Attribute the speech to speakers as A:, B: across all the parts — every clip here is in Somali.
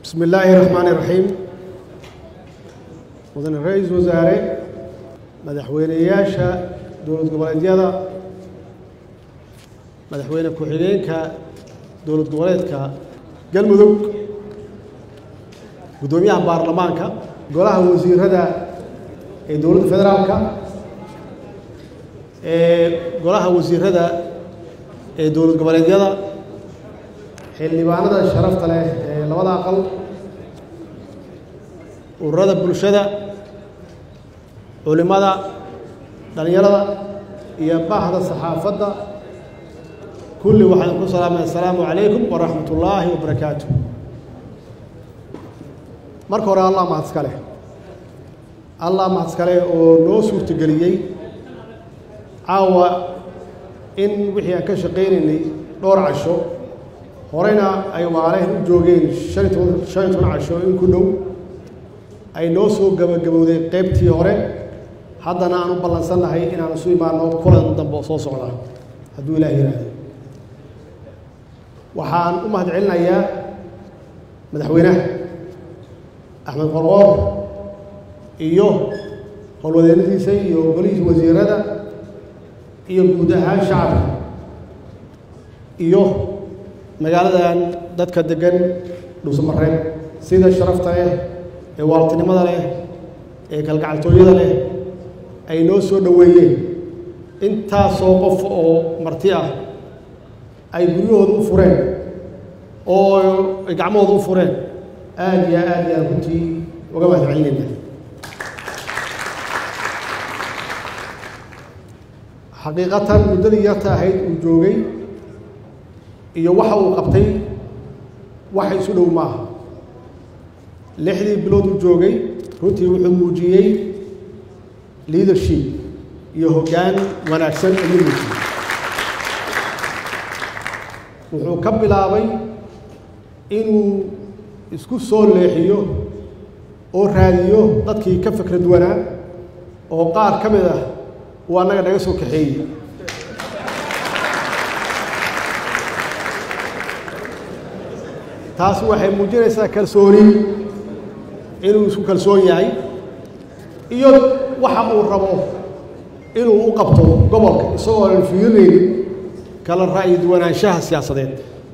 A: bismi illaahi raxmaani raxiim mudane ra-iisul wasaare madaxweyneyaasha dowlad goboleedyada madaxweyne ku-xigeenka dowlad goboleedka galmudug guddoomiyaha baarlamaanka golaha wasiirada ee dowladda federaalka ee golaha wasiirada ee dowlad goboleedyada xildhibaanada sharafta leh ee labada aqal ururada bulshada culimada dhallinyarada iyo bahda saxaafadda kulli waxaan ku salaamay assalaamu calaykum waraxmat ullaahi wabarakaatu marka hore allah mahadska leh allah mahadska leh oo noo suurtageliyey caawa in wixii aan ka shaqaynaynay dhowr casho horeyna ay waalehen u joogeen shan iyo toban shan iyo toban casho in ku dhow ay noo soo gabagabowday qaybtii hore haddana aan u ballansannahay inaan isu imaano kulan dambe oo soo socda hadduu ilaah yidhaahdo waxaan u mahad celinayaa madaxweynaha axmed qorqoor iyo howlwadeennadiisa iyo golihiisa wasiirada iyo guud ahaan shacabka iyo magaaladan dadka degan dhuusamareeb sida sharafta leh ee waaltinimada leh ee kalgacaltooyada leh ay noo soo dhoweeyeen intaasoo qof oo marti ah ay guryahooda u fureen oo ay gacmahooda u fureen aad iyo aad iyo aad runtii uga mahad celinayna xaqiiqatan muddadii yarta ahayd uu joogay iyo waxa uu qabtay waxa isu dhow maaha lixdii bilood uu joogay runtii wuxuu muujiyey leadership iyo hoggaan wanaagsan ayuu muujiyey wuxuu ka bilaabay inuu isku soo leexiyo oo raadiyo dadkii ka fikrad wanaa oo qaar ka mid ah uu annaga naga soo kaxeeyey taasi waxay muujinaysaa kalsooni inuu isku kalsoon yahay iyo waxa uu rabo inuu u qabto gobolka isagoo aan fiirinaynin kala ra'yi duwanaanshaha siyaasadeed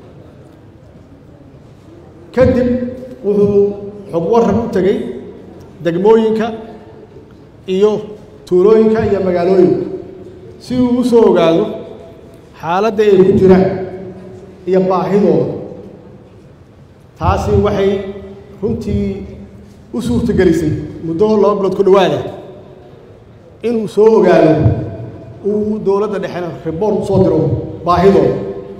A: kadib wuxuu xog waran u tegey degmooyinka iyo tuulooyinka iyo magaalooyinka si uu u soo ogaado xaaladda ay ku jiraan iyo baahidooda taasi waxay runtii u suurtagelisay muddo laba bilood ku dhowaada inuu soo ogaado uu dowladda dhexena riboort u soo diro baahidooda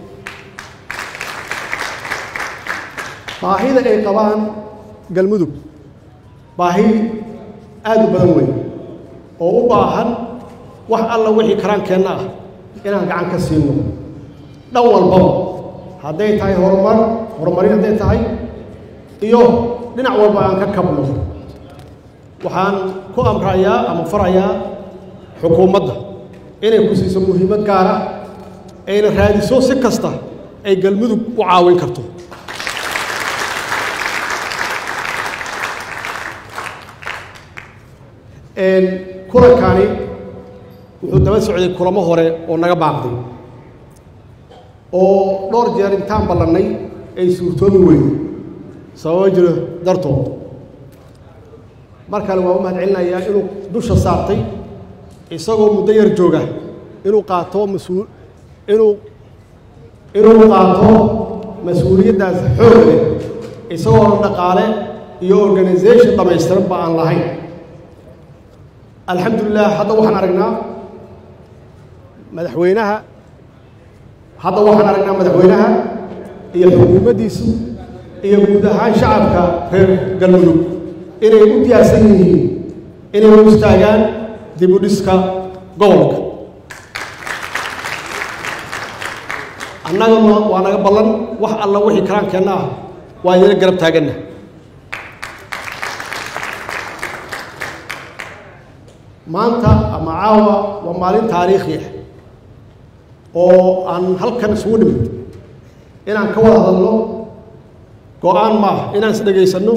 A: baahida ay qabaan galmudug baahi aad u badan weyn oo u baahan wax alla wixii karaankeenna ah inaan gacan ka siino dhan walbaba hadday tahay horumar horumarin hadday tahay iyo dhinac walba aan ka kabno waxaan ku amrayaa ama farayaa xukuumadda inay ku siiso muhiimad gaara ayna raadiso si kasta ay galmudug u caawin karto kulankani wuxuu daba socday kulamo hore oo naga baaqday oo dhowr jeer intaan ballannay ay suurtoobi weyday sababo jiro dartood mar kale waa u mahad celinayaa inuu dusha saartay isagoo muddo yar jooga inuu qaato mas-uul inuu inuu qaato mas-uuliyaddaas xoog leh isagoo dhaqaale iyo organisation dhammaystiran ba aan lahayn alxamdulilah hadda waxaan aragnaa madaxweynaha hadda waxaan aragnaa madaxweynaha iyo xukuumaddiisu iyo guud ahaan shacabka reer galmudug inay u diyaarsan yihiin inay u istaagaan dib u dhiska gobolka annagana waa naga ballan wax alla wixii karaankeenna ah waa idina garab taaganna maanta ama caawa waa maalin taariikhi ah oo aan halkan isugu nimid inaan ka wada hadalno go-aan maaha inaan is dhegaysanno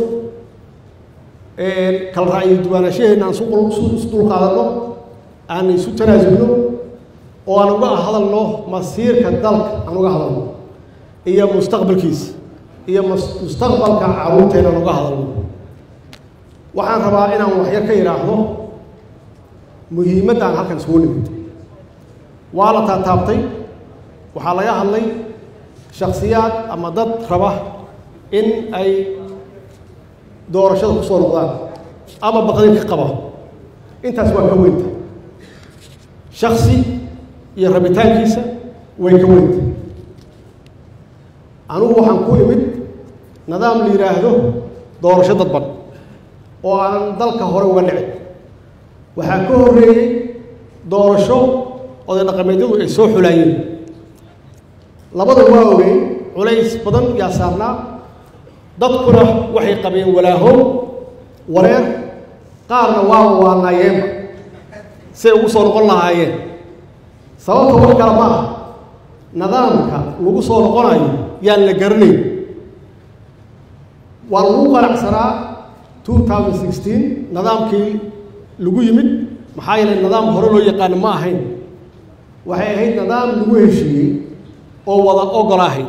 A: kala ra'yi duwaanashaheenna aan isu dulqaadanno aan isu tanaasulno oo aan uga hadalno masiirka dalka aan uga hadalno iyo mustaqbalkiisa iyo mustaqbalka carruurteena aan uga hadalno waxaan rabaa inaan waxyar ka yidhaahdo muhiimadda aan halkan isugu nimid waa la taataabtay waxaa laga hadlay shaksiyaad ama dad raba in ay doorashada ku soo noqdaan ama baqdin ka qaba intaas waa ka weynta shaksi iyo rabitaankiisa way ka weynta anugu waxaan ku imid nidaam la yidhaahdo doorasho dadban oo aanan dalka hore uga dhicin waxaa ka horreeyey doorasho oday dhaqameedyadu ay soo xulaayeen labada waa ogeyn culays badan yaa saarnaa dadkuna waxay qabeen walaahow wareer qaarna waa waanaayeenba say ugu soo noqon lahaayeen sababta wax kale ma ah nidaamka lagu soo noqonayo yaan la garanayn waa lagu qanacsanaa two thousand sixteen nidaamkii lagu yimid maxaa yeelay nidaam hore loo yaqaano ma ahayn waxay ahayd nidaam lagu heshiiyey oo wada ogol ahayd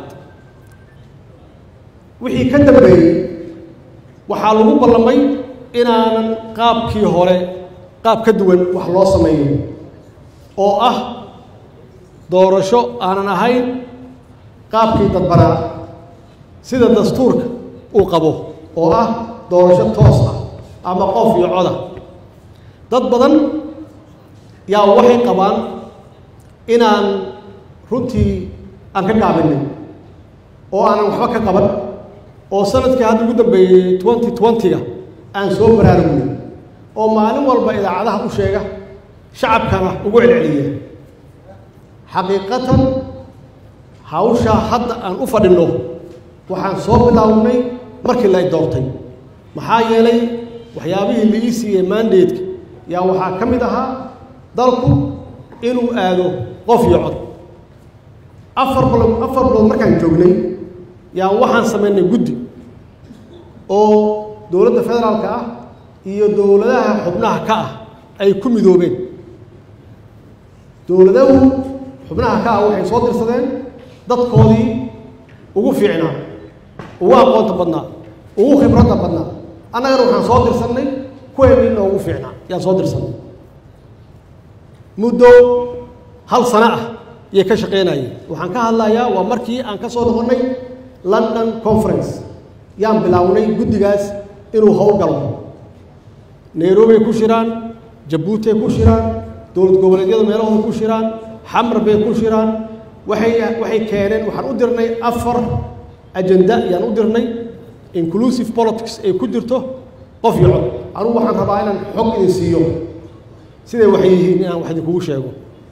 A: wixii ka dambeeyey waxaa lagu ballamay inaanan qaabkii hore qaab ka duwan wax loo sameeyo oo ah doorasho aanan ahayn qaabkii dadbanaa sida dastuurka uu qabo oo ah doorasho toos ah ama qof iyo coda dad badan yaa waxay qabaan inaan runtii aan ka gaabinay oo aanan waxba ka qaban oo sanadkii hadda ugu dambeeyey twenty twenty-ga aan soo baraarugnay oo maalin walba idaacadaha u sheega shacabkana ugu celceliya xaqiiqatan hawshaa hadda aan u fadhinno waxaan soo bilaawnay markii la doortay maxaa yeelay waxyaabihii la ii siiyey mandatka yaa waxaa ka mid ahaa dalku inuu aado qof iyo cod afar bilood afar bilood markaan joognay yaa waxaan samaynay guddi oo dowladda federaalka ah iyo dowladaha xubnaha ka ah ay ku midoobeen dowladahu xubnaha ka ah waxay soo dirsadeen dadkoodii ugu fiicnaa ugu aqoonta badnaa ugu khibradda badnaa annagana waxaan soo dirsannay kuweennii noogu fiicnaa yaan soo dirsannay muddo hal sano ah yay ka shaqeynayeen waxaan ka hadlayaa waa markii aan ka soo noqonnay london conference yaan bilaawnay guddigaas inuu howlgalo nairobibay ku shiraan jabuutay ku shiraan dowlad goboleedyada meelahooda ku shiraan xamar bay ku shiraan waxay waxay keeneen waxaan u dirnay afar ajenda yaan u dirnay inclusive politics ay ku jirto qof iyo cod anugu waxaan rabaa inaan xog idin siiyo siday waxay yihiin inaan wax idinkugu sheego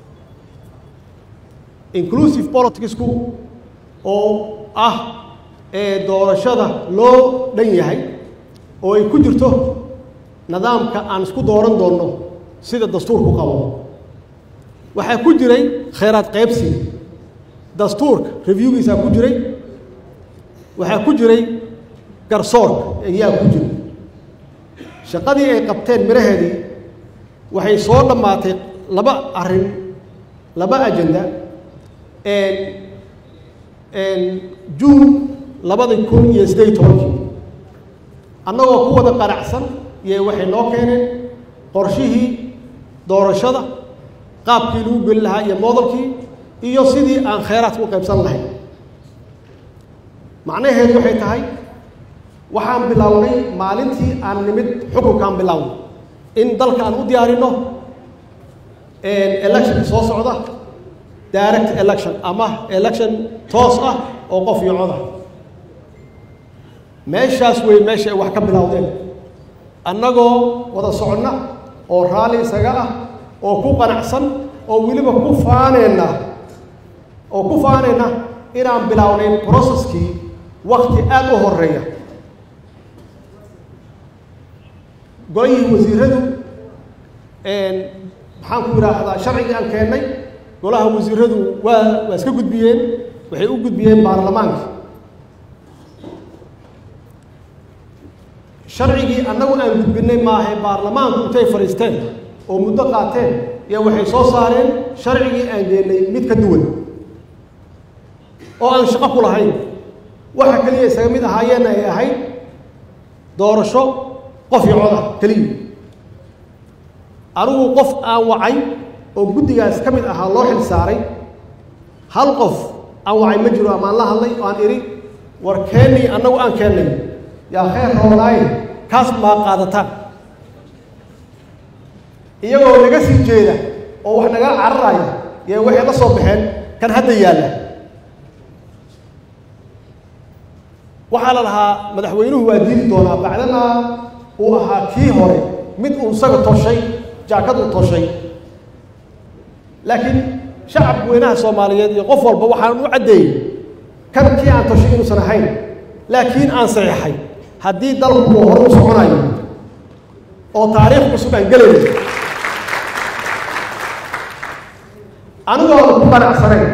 A: inclusive politicsku oo ah ee doorashada loo dhan yahay oo ay ku jirto nidaamka aan isku dooran doonno sida dastuurku qabo waxaa ku jiray khayraad qaybsiga dastuurka reviewgiisaa ku jiray waxaa ku jiray garsoorka ayaa ku jiray shaqadii ay qabteen miraheedii waxay soo dhammaatay laba arrin laba ajenda juun labadii kun iyo siddeed iyo tobankii annagoo ku wada qanacsan iyo waxay noo keeneen qorshihii doorashada qaabkii lagu geli lahaa iyo moodalkii iyo sidii aan khayraadka u qaybsan lahayn macnaheedu waxay tahay waxaan bilownay maalintii aan nimid xukunkaan bilownay in dalka aan u diyaarinno electionka soo socda direct election ama election toos ah oo qof iyo coda meeshaas wey meesha ay wax ka bilowdeen annagoo wada soconna oo raalli isaga ah oo ku qanacsan oo weliba ku faaneenna oo ku faanayna inaan bilownay processkii wakti aada u horeeya golihii wasiiradu maxaan ku idhaahdaa sharcigii aan keennay golaha wasiiradu waa waa iska gudbiyeen waxay u gudbiyeen baarlamaanka sharcigii annagu aan gudbinay maahae baarlamaanku intay fadhiisteen oo muddo qaateen yaa waxay soo saareen sharcigii aan geennay mid ka duwan oo aan shaqo ku lahayn waxa keliya isaga mid ahaayeenna ay ahayd doorasho qof iyo cod ah keliya anigu qof aan wacay oo guddigaas ka mid ahaa loo xil saaray hal qof aan wacay ma jiro amaan la hadlay oo aan idhi war keennii annagu aan keennay yaa khayr roonaaye kaas maa qaadataan iyagoo naga sii jeeda oo wax naga cararaya yee waxay la soo baxeen kan hadda yaalla waxaa la lahaa madaxweynuhu waa diidi doonaa bacdamaa uu ahaa kii hore mid uu isaga toshay jaakad uu toshay laakiin shacabka weynaha soomaaliyeed iyo qof walba waxaan u caddeeyey kan kii aan toshay inuusan ahayn laakiin aan saxiixay haddii dalku uu hore u soconayo oo taariikh cusub aan gelayno anigoona ku qanacsanayn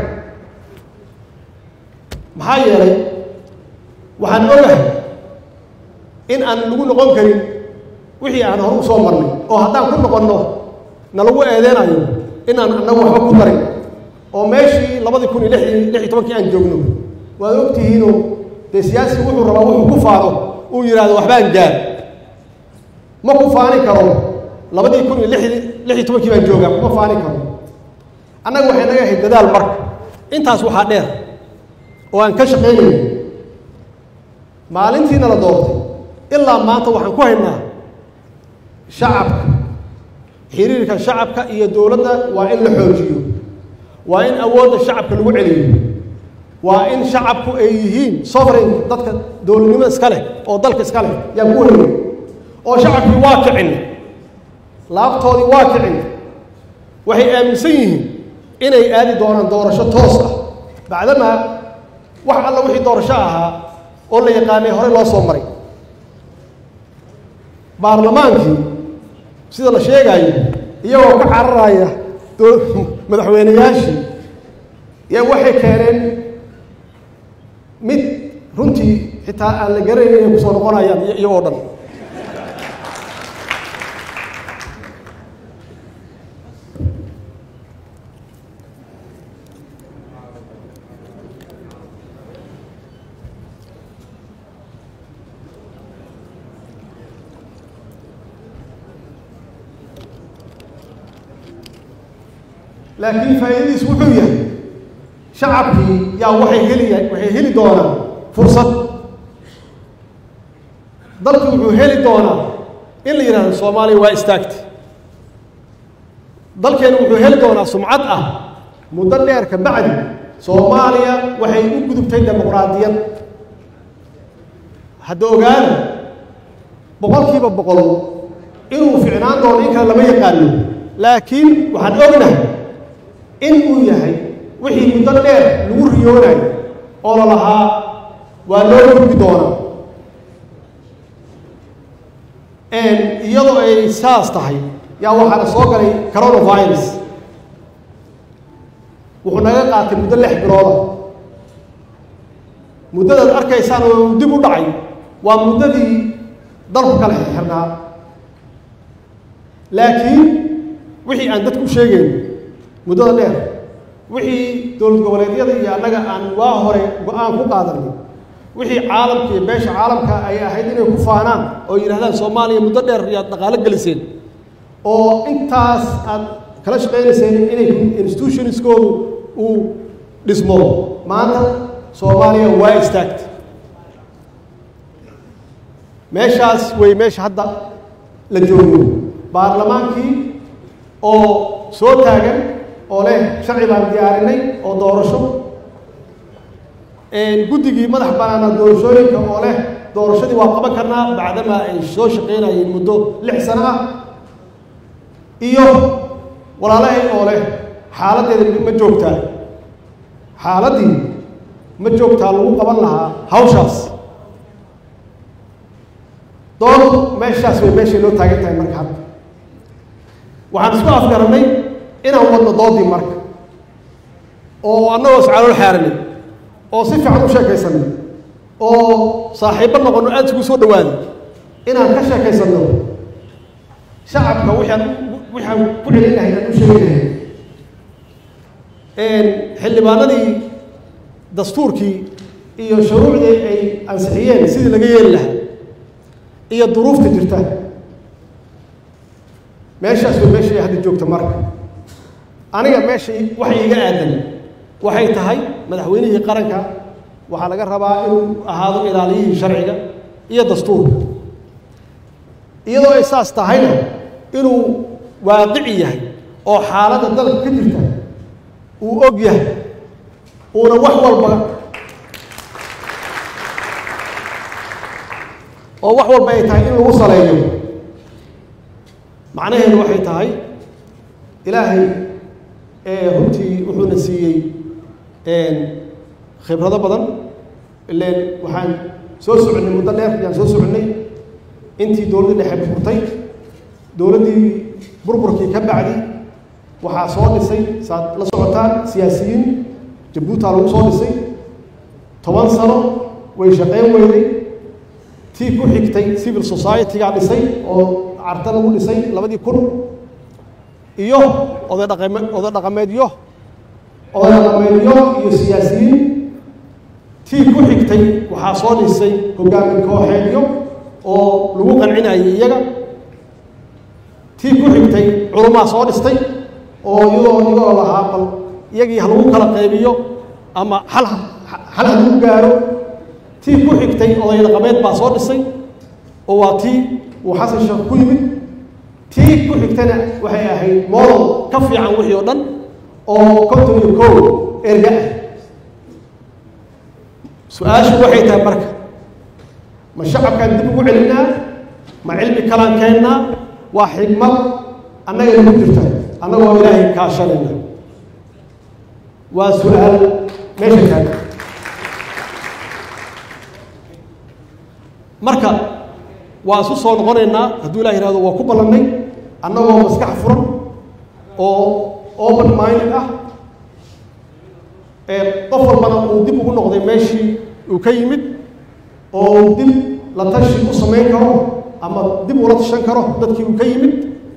A: maxaa yeelay waxaan ogahay in aan lagu noqon karin wixii aan hore u soo marnay oo haddaan ku noqonno na lagu eedeynayo inaan annagu waxba ku darin oo meeshii labadii kun iyo lix lix iyo tobankii aan joogno waad ogtihiinoo dee siyaasigu wuxuu rabaa wuxuu ku faano uu yidhahdo waxbaan gaar ma ku faani karo labadii kun iyo lix lix iyo tobankii baan joogaa kuma faani karo annaga waxay naga ahayd dadaal marka intaas waxaa dheer oo aan ka shaqaynayay maalintiina la doortay ilaa maanta waxaan ku haynaa shacabka xiriirka shacabka iyo dowladda waa in la xoojiyo waa in awoodda shacabka lagu celiyo waa in shacabku ay yihiin sovereign dadka dowladnimo iska leh oo dalka iska leh yaan ku haynay oo shacabkii waa kicin laabtoodii waa kicin waxay aaminsan yihiin inay aadi doonaan doorasho toos ah bacdamaa wax alla wixii doorasho ahaa oo la yaqaanay horey loo soo maray baarlamaankii sida la sheegaayo iyagoo ka cararaya madaxweyneyaashii yaa waxay keeneen mid runtii xitaa aan la garanayn inay kusoo noqonayaan iyagoo dhan laakiin faa'iidadiis wuxuu yahay shacabkii yaa waxay heliya waxay heli doonaan fursad dalku wuxuu heli doonaa in la yidhahdo soomaaliya waa istaagtay dalkeenu wuxuu heli doonaa sumcad ah muddo dheer ka bacdi soomaaliya waxay u gudubtay dimuqraadiyad hadda ogaana boqolkiiba boqol inuu ficnaan doono in kale lama yaqaano laakiin waxaan ognahay in uu yahay wixii muddo dheer lagu riyoonayo oo la lahaa waa loo gudbi doonaa iyadoo ay saas tahay yaa waxaana soo galay coronavirus wuxuu naga qaatay muddo lix bilooda muddadaad arkaysaan oo dib u dhacay waa muddadii dalku kala xirnaa laakiin wixii aan dadku u sheegayn muddada dheer wixii dowlad goboleedyada iyo annaga aan waa hore go-aan ku qaadanay wixii caalamka iyo beesha caalamka ay ahayd inay ku faanaan oo yidhahdaan soomaaliya muddo dheer yaad dhaqaalo geliseen oo intaas aad kala shaqaynayseen inay institutionskoodu uu dhismo maanta soomaaliya waa istaagta meeshaas wey meesha hadda la joogo baarlamaankii oo soo taagan oo leh sharci baan diyaarinay oo doorasho guddigii madax banaana doorashooyinka oo leh doorashadii waa qaban karnaa bacdamaa ay soo shaqaynayeen muddo lix sano ah iyo walaalahay oo leh xaaladdeeda ma joogtaa xaaladdii ma joogtaa lagu qaban lahaa hawshaas doon meeshaas way meeshay noo taagan tahay marka hadda waxaan isku afgarannay inaan wadno doodii marka oo annagoo iscalool xaaranay oo si fiican u sheekaysanay oo saaxiibbo noqonno aada isugu soo dhawaaday inaan ka sheekaysanno shacabka waxaan waxaan ku celin lahay aan u sheegaynahay xildhibaanadii dastuurkii iyo shuruucdii ay ansixiyeen sidii laga yeeli lahaa iyo duruufta jirta meeshaas way meeshay hadda joogta marka aniga meesha waxa iiga aadan waxay tahay madaxweynihii qaranka waxaa laga rabaa inuu ahaado ilaaliyihii sharciga iyo dastuurka iyadoo ay saas tahayna inuu waaqici yahay oo xaaladda dalka ka jirta uu og yahay uuna wax walba oo wax walba ay tahay in lagu saleeyo macnaheedu waxay tahay ilaahay runtii wuxuuna siiyey khibrado badan ileen waxaan soo soconnay muddo dheer ayaan soo soconnay intii dowladdii dhexe burburtay dowladdii burburkii ka bacdi waxaa soo dhisay saad la socotaan siyaasiyiin jabuutaa lagu soo dhisay toban sano way shaqeyn weyday tii ku xigtay civil society-gaa dhisay oo carta lagu dhisay labadii kun iyo oday dhaqame oday dhaqameedyo oday dhaqameedyo iyo siyaasiyiin tii ku xigtay waxaa soo dhisay hogaamin kooxeedyo oo lagu qancinayay iyaga tii ku xigtay culumaa soo dhistay oo iyadoo iyagoo lahaa bal iyagii ha lagu kala qaybiyo ama hal hal ha lagu gaaro tii ku xigtay oday dhaqameed baa soo dhisay oo waa tii uu xasan sheekh ku yimid tii ku xigtana waxay ahayd model ka fiican wixii oo dhan oo konton iyo kow erga ah su-aashu waxay tahay marka ma shacabkaan dib ugu celinaa ma cilmi kalaan keennaa waa xigmad annaga nagu jirta annagoo ilaahay kaashanayna waa su-aal meesha taagan marka waa isu soo noqonaynaa hadduu ilah yihahdo waa ku ballannay annagoo maskax furan oo open minded ah qof walbana uu dib ugu noqday meeshii uu ka yimid oo uu dib la tashi u samayn karo ama dib ula tashan karo dadkii uu ka yimid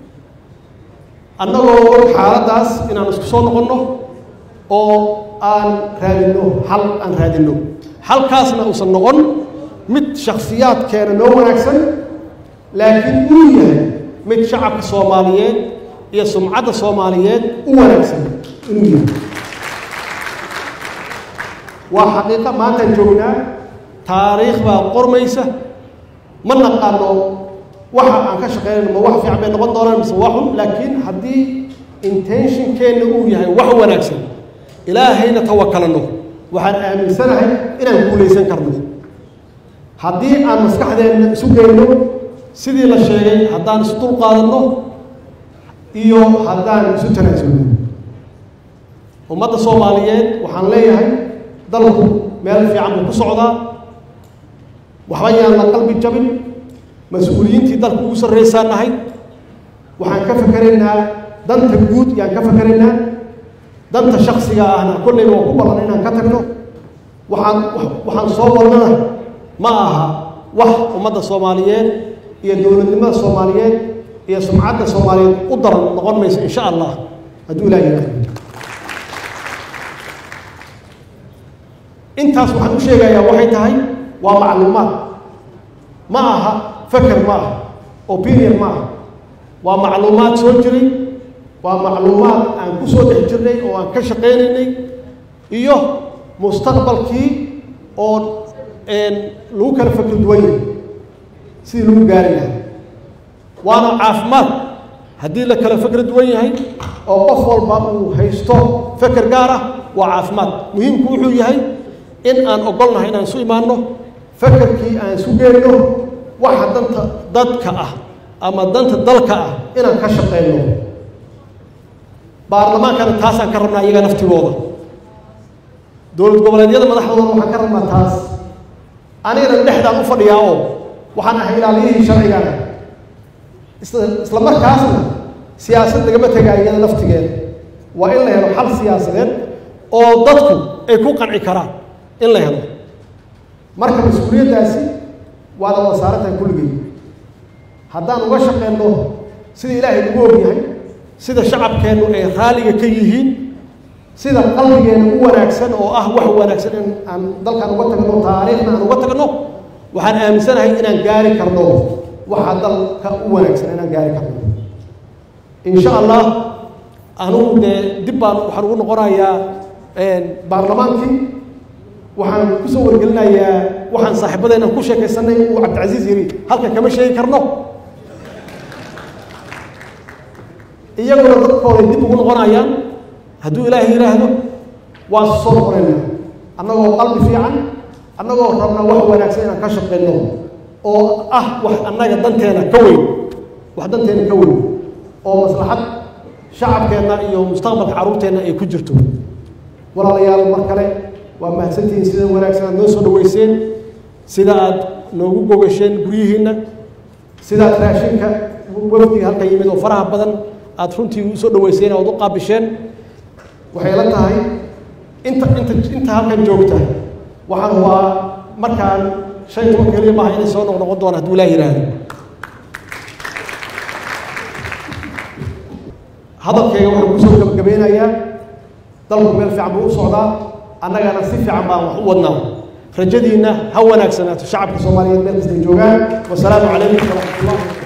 A: annagoo og xaaladdaas inaan isku soo noqonno oo aan raadinno xal aan raadinno xalkaasna uusan noqon mid shakhsiyaadkeena noo wanaagsan laakiin uu yahay mid shacabka soomaaliyeed iyo sumcadda soomaaliyeed u wanaagsan inuu yahay waa xaqiiqa maantaan joognaa taariikh baa qormaysa ma naqaano waxa aan ka shaqeynayno ma wax fiican bay noqon doonaan mise waa xun laakiin haddii intentionkeenna uu yahay wax wanaagsan ilaahayna tawakalano waxaan aaminsanahay inaan guulaysan karno haddii aan maskaxdeenna isu geyno sidii la sheegay haddaan isu dul qaadanno iyo haddaan isu tanaasulno ummadda soomaaliyeed waxaan leeyahay dalku meel fiican buu ku socdaa waxba yaan la qalbi jabin mas-uuliyiintii dalku ugu sarraysaan nahay waxaan ka fakeraynaa danta guud yaan ka fakeraynaa danta shaksiga ahna kollayba waa ku ballan inaan ka tagno waxaan waxaan soo wadnana ma aha wax ummadda soomaaliyeed iyo dowladnimada soomaaliyeed iyo sumcadda soomaaliyeed u daran noqon mayso insha allah hadduu ilaah yidhahdo intaas waxaan u sheegayaa waxay tahay waa macluumaad ma aha faker ma aha opinion ma aha waa macluumaad soo jiray waa macluumaad aan ku soo dhex jirnay oo aan ka shaqaynaynay iyo mustaqbalkii oo lagu kala fakr duwan yahay sidii lagu gaari lahaa waana caafimaad haddii la kala fakr duwan yahay oo qof walba uu haysto faker gaar ah waa caafimaad muhiimku wuxuu yahay in aan ogolnahay inaan isu imaanno fakerkii aan isu geenno waxa danta dadka ah ama danta dalka ah inaan ka shaqeyno baarlamaankana taasaan ka rabnaa iyaga naftigooda dowlad goboleedyada madaxdooda waxaan ka rabnaa taas anigana dhexdaan u fadhiyaa oo waxaan ahay ilaaliyihii sharcigaana isla markaasna siyaasad lagama tegaa iyada naftigeeda waa in la helo xal siyaasadeed oo dadku ay ku qanci karaan in la helo marka mas-uuliyaddaasi waa la wada saarantahay kulligay haddaan uga shaqeyno sida ilaahay ugu ogyahay sida shacabkeennu ay raalliga ka yihiin sida qalbigeena u wanaagsan oo ah wax wanaagsan in aan dalkan uga tagno taariikhna aan uga tagno waxaan aaminsanahay inaan gaari karno waxa dalka u wanaagsan inaan gaari karno insha allah anugu dee dib baan waxaan ugu noqonayaa baarlamaankii waxaan kusoo wargelinayaa waxaan saaxiibadeenan ku sheekaysanay uu cabdicasiis yidhi halka kama sheegi karno iyaguna dadkooday dib ugu noqonayaan hadduu ilaahay yidhaahdo waan soo noqonayna annagoo qalbi fiican annagoo rabna wax wanaagsan inaan ka shaqeyno oo ah wax annaga danteena ka weyn wax danteena ka weyn oo maslaxad shacabkeenna iyo mustaqbalka carruurteenna ay ku jirto walaalayaal mar kale waa mahadsantihiin sida wanaagsan aad noo soo dhaweyseen sida aad noogu gogasheen guryihiinna sidaad raashinka wafdiga halka yimid oo faraha badan aada runtii u soo dhaweyseen oad u qaabisheen waxay la tahay inta inta inta halkan joogta waxaan waa markaan shan iyo toban keliya maaha inay soo noqnoqon doona hadduu ilaah yidhaahdo hadalkayga waxaan kusoo gabagabeynayaa dalku meel fiican buu u socdaa annagana si fiican baan wax u wadnaa rajadiinna ha wanaagsanaato shacabka soomaaliyeed meel kastay joogaan wasalaamu calaykum waraxmat ullah